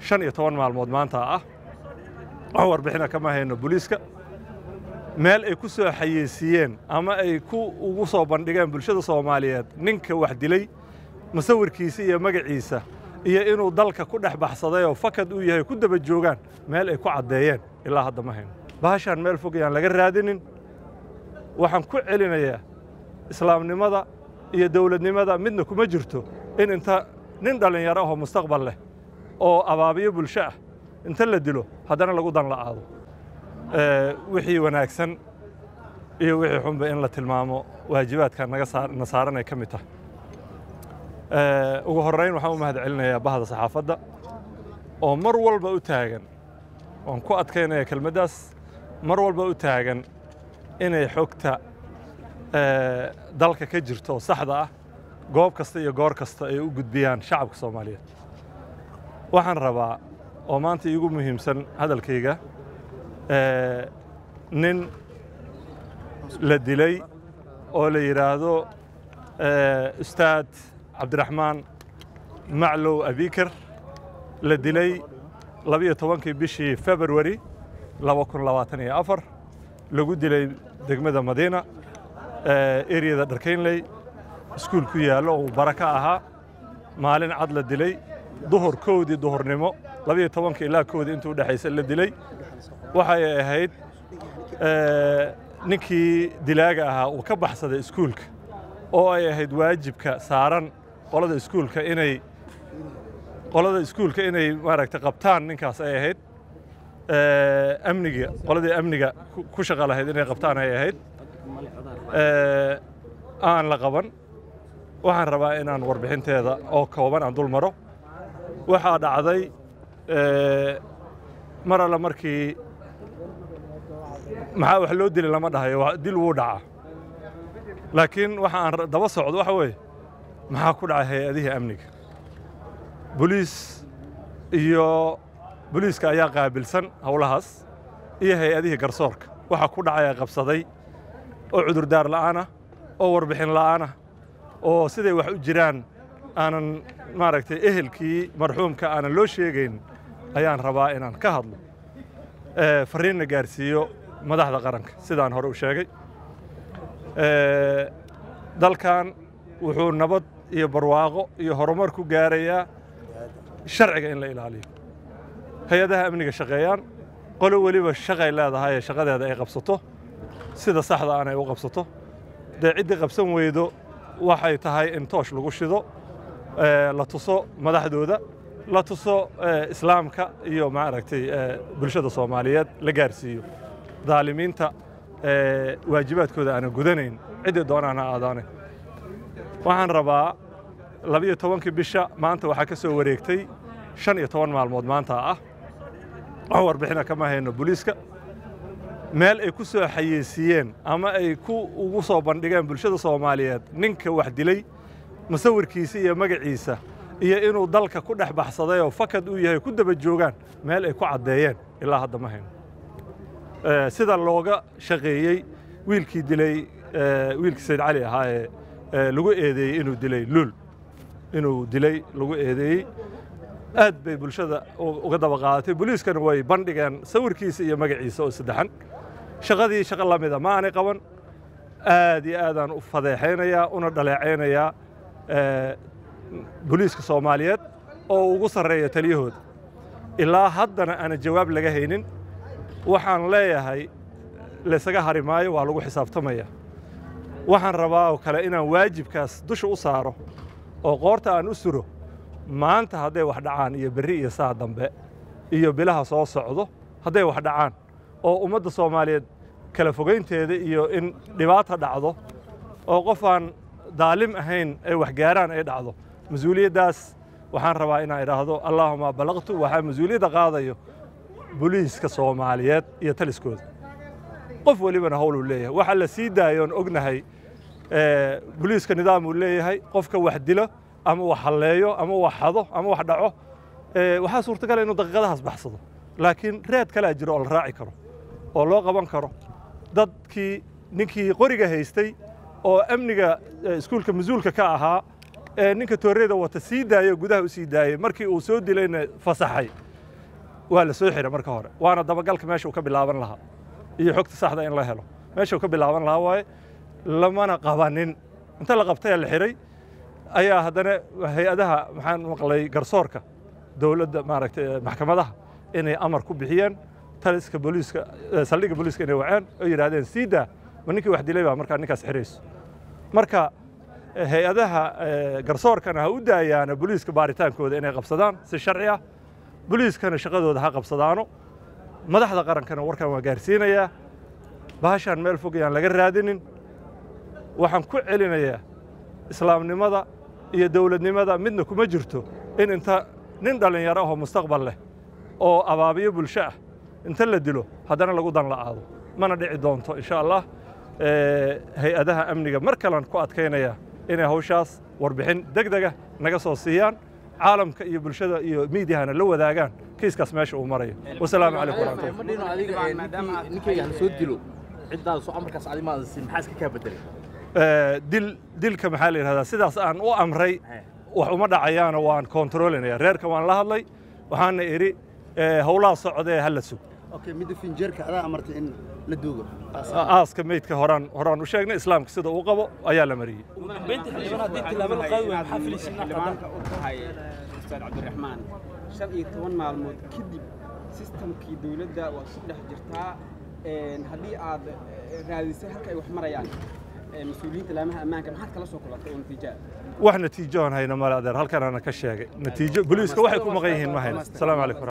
shan iyo toban maalmood maanta ah wax warbixina kama hayno booliiska meel ay ku soo xayeysiiyeen ama ay ku ugu soo bandhigeen bulshada soomaaliyeed ninka wax dilay musawirkiisa iyo magaciisa iyo inuu dalka ku dhex baxsaday oo fakad uu yahay ku daba joogaan meel ay ku caddeeyeen ilaa hadda ma hayno bahashaan meel fog ayaan laga raadinin waxaan ku celinayaa islaamnimada iyo dowladnimada midna kuma jirto in inta nin dhallinyaro ahoo mustaqbal leh oo abaabiyo bulsho ah inta la dilo haddana lagu dan la'aado wixii wanaagsan iyo wixii xunba in la tilmaamo waajibaadka na saaranay ka mid tahay ugu horrayn waxaan u mahad celinayaa bahda saxaafadda oo mar walba u taagan waan ku adkaynaya kelmaddaas mar walba u taagan inay xogta dalka ka jirto oo saxda ah goob kasta iyo goor kasta ay u gudbiyaan shacabka soomaaliyeed waxaan rabaa oo maanta iigu muhiimsan hadalkayga nin la dilay oo la yidhaahdo ustaad cabdiraxmaan maclow abikar la dilay labiyo tobankii bishii februari laba kun labaatan iyo afar lagu dilay degmada madiina eriyada dharkaynley iskuul ku yaallo oo bara ka ahaa maalin cad la dilay duhur kowdii duhurnimo labiyo tobanka ilaa kowdii intuu dhexaysa la dilay waxay ahayd ninkii dilaaga ahaa uu ka baxsaday iskuulka oo ay ahayd waajibka saaran qolada iskuulka inay qolada iskuulka inay maaragtay qabtaan ninkaas ay ahayd amniga qoladii amniga ku shaqa lahayd inay qabtaan ay ahayd aan la qaban waxaan rabaa inaan warbixinteeda oo kooban aan dul maro waxaa dhacday mar alle markii maxaa wax loo dili lama dhahayo dil wuu dhacaa laakiin waxa aan daba socdo waxa weeye maxaa ku dhacay hay-adihii amniga boliis iyo boliiska ayaa qaabilsan howlahaas iyo hay-adihii garsoorka waxaa ku dhacaya qabsaday oo cudurdaar la'aanah oo warbixin la'aanah oo siday wax u jiraan aanan maaragtay ehelkii marxuumka aanan loo sheegayn ayaan rabaa inaan ka hadlo farriinna gaarsiiyo madaxda qaranka sidaan hore u sheegay dalkan wuxuu nabad iyo barwaaqo iyo horumar ku gaarayaa sharciga in la ilaaliyo hay-adaha amniga shaqeeyaan qolo weliba shaqay leedahay ee shaqadeeda ay qabsato sida saxda aan ay u qabsato dee ciddii qabsan weydo waxay tahay in toosh lagu shido la tuso madaxdooda la tuso islaamka iyo maaragtay bulshada soomaaliyeed la gaarsiiyo daalimiinta waajibaadkooda aanan gudanayn ciddii doonaan ha aadaane waxaan rabaa labiyo tobankii bisha maanta waxaa ka soo wareegtay shan iyo toban maalmood maanta ah wax warbixina kama hayno booliiska meel ay ku soo xayeysiiyeen ama ay ku ugu soo bandhigeen bulshada soomaaliyeed ninka wax dilay musawirkiisa iyo magaciisa iyo inuu dalka ku dhex baxsaday oo fakad uu yahay ku daba joogaan meel ay ku caddeeyeen ilaa hadda ma hayno sida looga shaqeeyey wiilkii dilay wiilkii sayd cali ahaa ee lagu eedeeyey inuu dilay luul inuu dilay lagu eedeeyey aad bay bulshada uga daba qaadatay booliiskana way bandhigeen sawirkiisa iyo magaciisa oo saddexan shaqadii shaqo la mida ma aanay qaban aad iyo aadaan u fadeexaynayaa una dhaleecaynayaa booliiska soomaaliyeed oo ugu sarreeya taliyahooda ilaa haddana aanan jawaab laga haynin waxaan leeyahay laysaga hari maayo waa lagu xisaabtamaya waxaan rabaa oo kale inaan waajibkaas dusha u saaro oo qoorta aan u suro maanta hadday wax dhacaan iyo berri iyo saa dambe iyo bilaha soo socdo hadday wax dhacaan oo ummadda soomaaliyeed kala fogaynteeda iyo in dhibaata dhacdo oo qof aan daalim ahayn ay wax gaaraan ay dhacdo mas-uuliyaddaas waxaan rabaa inaan idhaahdo allaahuma balaqtu waxaa mas-uuliyadda qaadayo boliiska soomaaliyeed iyo taliskooda qof welibana howluu leeyahay waxa la sii daayoon ognahay boliiska nidaamuu leeyahay qofka wax dilo ama wax halleeyo ama wax xado ama wax dhaco waxaa suurtagala inuu daqiiqadahaas baxsado laakiin reed kalea jiro oo la raaci karo oo loo qaban karo dadkii ninkii qoriga haystay oo amniga iskuulka mas-uulka ka ahaa ee ninka tooreyda wata sii daayo gudaha u sii daayey markii uu soo dilayna fasaxay waa la soo xiray marka hore waana dabagalka meesha uu ka bilaaban lahaa iyo xogta saxda in la helo meesha uu ka bilaaban lahaa waaye lamana qabanin inta la qabtay la xiray ayaa haddana hay-adaha maxaan maqlay garsoorka dowladda maaragtay maxkamadaha inay amar ku bixiyeen taliska booliiska saldhigga booliiska inay waceen oo yidhaahdeen siida ma ninkii wax dilay baa markaa ninkaas xirayso marka hay-adaha garsoorkana ha u daayaana booliiska baaritaankooda inay qabsadaan si sharci ah booliiskana shaqadooda ha qabsadaano madaxda qarankana warkan waa gaarsiinayaa bahashaan meel fog yaan laga raadinin waxaan ku celinayaa islaamnimada iyo dowladnimada midna kuma jirto in inta nin dhallinyaro ahoo mustaqbal leh oo abaabiyo bulsho ah inta la dilo haddana lagu dan la'aado mana dhici doonto insha allah hay-adaha amniga mar kalean ku adkaynaya inay hawshaas warbixin deg dega naga soo siiyaan caalamka iyo bulshada iyo miidiyahana la wadaagaan kiiskaas meesha uu marayo wasalaamu calaykum waraxmatullah ninkayga hala soo dilo ciddaada soo amarkaas adi maada siin maxaa iska kaa bedelay dil dilka maxaa la yidhahdaa sidaas aan u amray wax uma dhacayaana waan kontroolinaya reerka waan la hadlay waxaana idhi howlaha socdee ha la sug okay midda finjeerka adaa amartay in la duugo aaska meydka horaan horaan u sheegnay islaamka sida uu qabo ayaa la mariyey xildhibaanka u tahay ustaad cabdiraxmaan shan iyo toban maalmood kadib sistamkii dowladda waad ku dhex jirtaa haddii aad raadisay halka ay wax marayaan mas-uuliyiinta laamaha ammaanka maxaad kala soo kulantay oo natiijaa wax natiijo aan hayna male adeer halkan ana ka sheegay natiijo booliiska waxay ku maqan yihiin ma hayno asalaamu calaykum